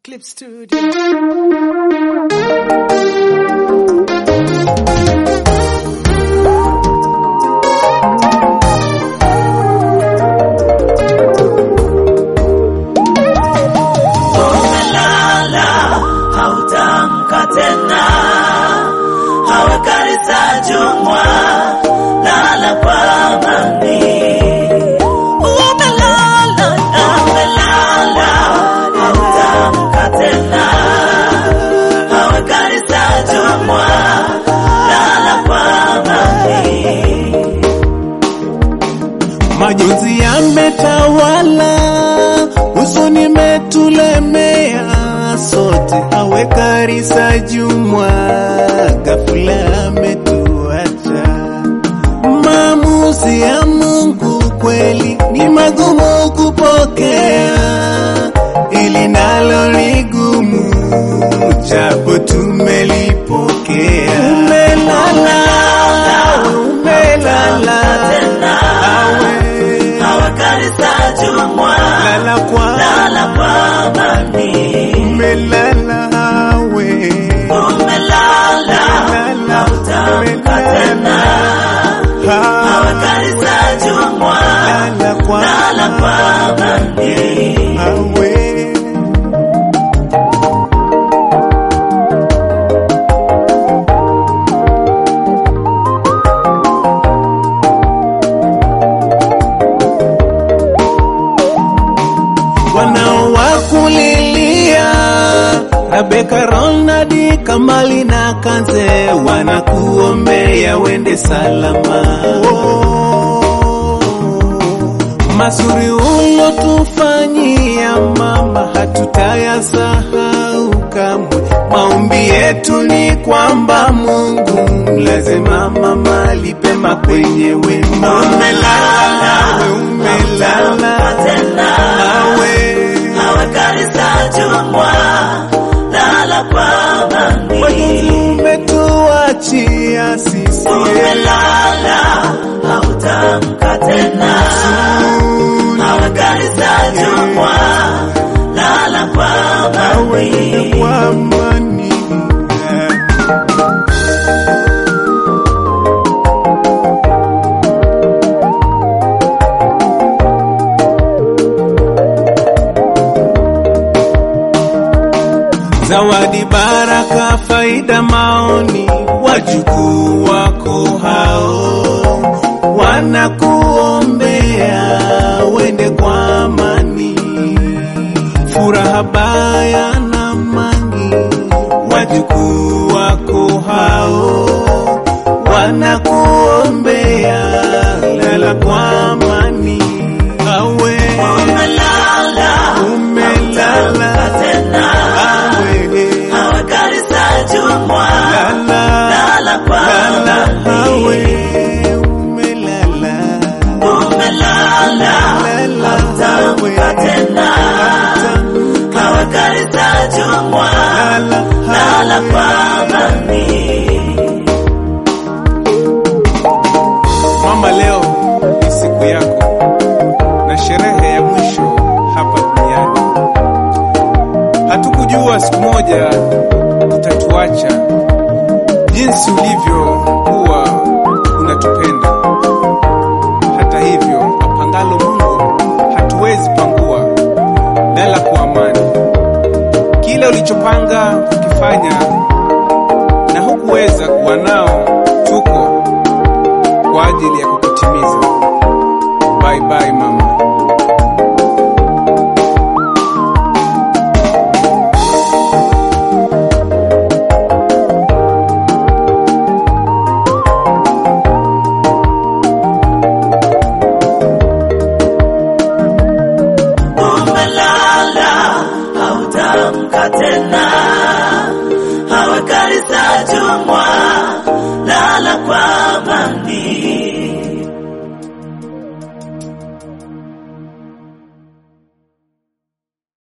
Clip Studio. umelala hautamka tena hawakarisa jumwa lala kwa amani umelala umelala hautamka tena hawakarisa jumwa lala kwa amani Majonzi yametawala, huzuni imetulemea sote, awe Karisa Jumwa ghafula ametuacha. Maamuzi ya Mungu kweli ni magumu kupokea, ili nalo ni gumu, japo tumelipokea. Umelala, umelala, awe hawakarisa jumwa lala kwa lala kwa amani umelala awe umelala hautamka tena hawakarisa jumwa lala kwa lala kwa amani awe wanaowakulilia Rebeka, Ronadi, Kamali na Kanze wanakuombea wende salama. Mazuri ulotufanyia mama, hatutayasahau kamwe. Maombi yetu ni kwamba Mungu lazima mama alipema kwenye wema. Umelala, we umelala, tena awe hawakarisa jumwa lala kwa amani umetuachia sisi umelala hautamka tena hawakarisa jumwa lala kwa amani kwa amani. Zawadi, baraka, faida, maoni, wajukuu wako hao wanakuombea wende kwa amani, furaha baya na mangi, wajukuu wako hao wanakuombea lala kwa amani, awe umelala umelala tena awe hawakarisa jumwa lala lala kwa lala amani awe umelala umelala lala hautamka tena hawakarisa jumwa lala kwa amani Mama, leo ni siku yako na sherehe ya mwisho hapa duniani. Hatukujua siku moja utatuacha, jinsi ulivyokuwa unatupenda. Hata hivyo, apangalo Mungu hatuwezi pangua. Lala kwa amani. Kile ulichopanga kukifanya na hukuweza kuwa nao, tuko kwa ajili ya kukutimiza. Bye bye mama. umelala hautamka tena hawakarisa jumwa